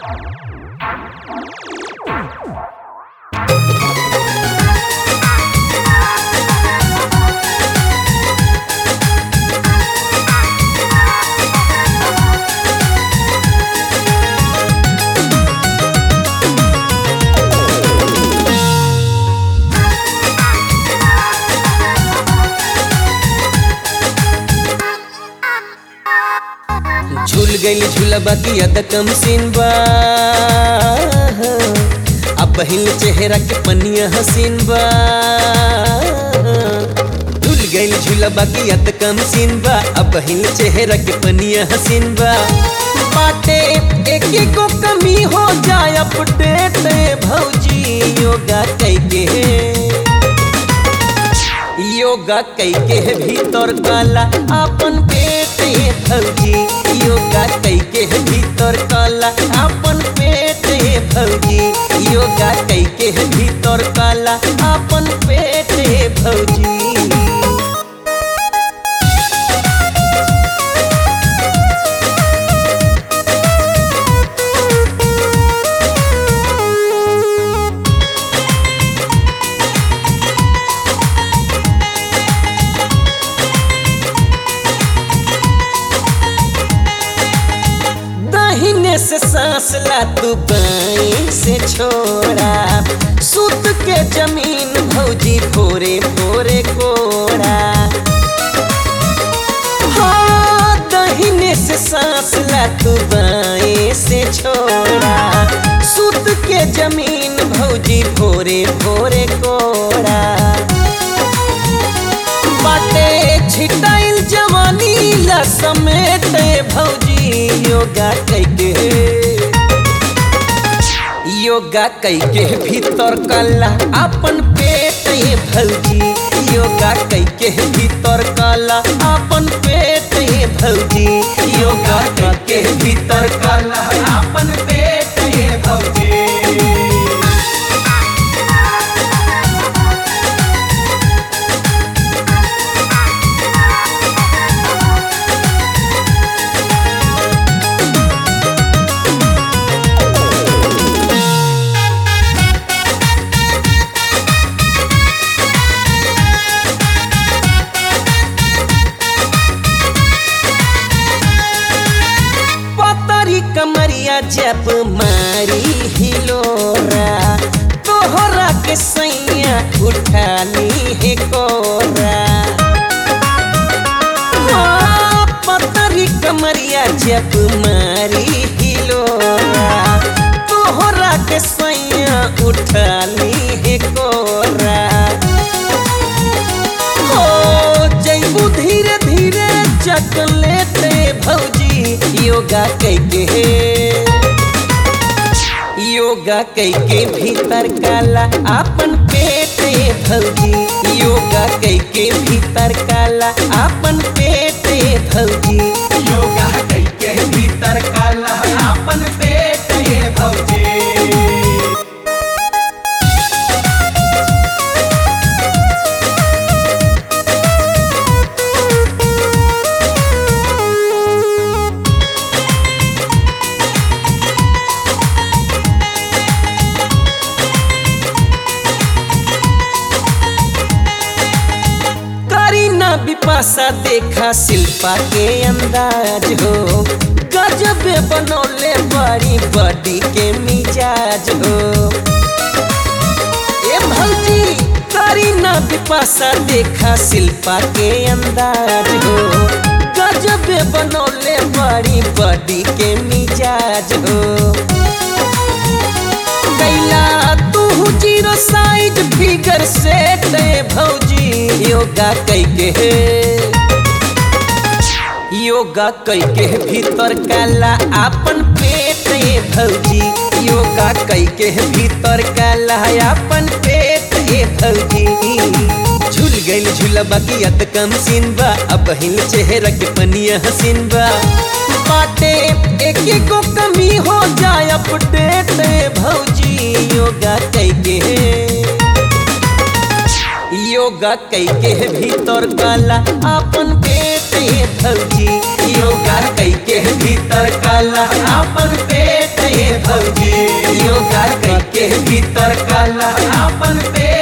झूल गईल झूलबा की अद कम सीन बा अब बहिल चेहरा के पनिया हसीन बा झूल गईल झूलबा की अद कम सीन बा अब बहिल चेहरा के पनिया हसीन बा बाटे एक को कमी हो जाए अपडेट भौजी योगा कैके योगा कैके भीतर काला अपन पेट भौजी योगा कैके भीतर काला अपन पेट भौजी योगा कैके भीतर काला अपन पेट भौजी दाहिने से सांस ला तू बाएं से छोड़ा सुत के जमीन भौजी भोरे भोरे कोड़ा हाँ दाहिने से सांस ला तू बाएं से छोड़ा सुत के जमीन भौजी भोरे भोरे कोड़ा बाटे छिटाइल जवानी ला समेट भौजी योगा कैके योगा कैके भीतर कला अपन पेट ये भौजी योगा कैके भीतर कला अपन पेट ये भौजी योगा कैके भीतर कला अपन पेट ये भौजी पतरी कमरिया जब मारी हिलोरा तोहरा के सैया उठानी है कोरा हाँ, पतरी कमरिया जब मारी हिलोरा तोहरा के सैया उठानी है कोरा हो जैबू धीरे धीरे चकलेट भौजी योगा कैके योगा कैके भीतर काला अपन पेट भौजी योगा कैके भीतर काला अपन पेट भौजी योगा कैके भीतर काला अपन पेट भौजी करीना बिपाशा देखा शिल्पा के अंदाज हो गजब बनौले बड़ी बॉडी के मिजाज हो ए भौजी करीना बिपाशा देखा शिल्पा के अंदाज हो गजब बनौले बड़ी बॉडी के मिजाज हो कैला तू जीरो साइज फिगर से ते भौजी योगा कैके योगा कैके भीतर काला अपन पेट ये भौजी योगा कैके भीतर काला अपन पेट ये भौजी झूल गईल झूलबा की अत कम सीन बा अब हिल चेहरा के पनिया हसीन बा बाटे एक को कमी हो जाए अपडेट भौजी योगा कैके योगा कैके भीतर काला अपन पेट ये भौजी योगा कैके भीतर काला अपन पेट ये भौजी योगा कई के भीतर काला अपन पेट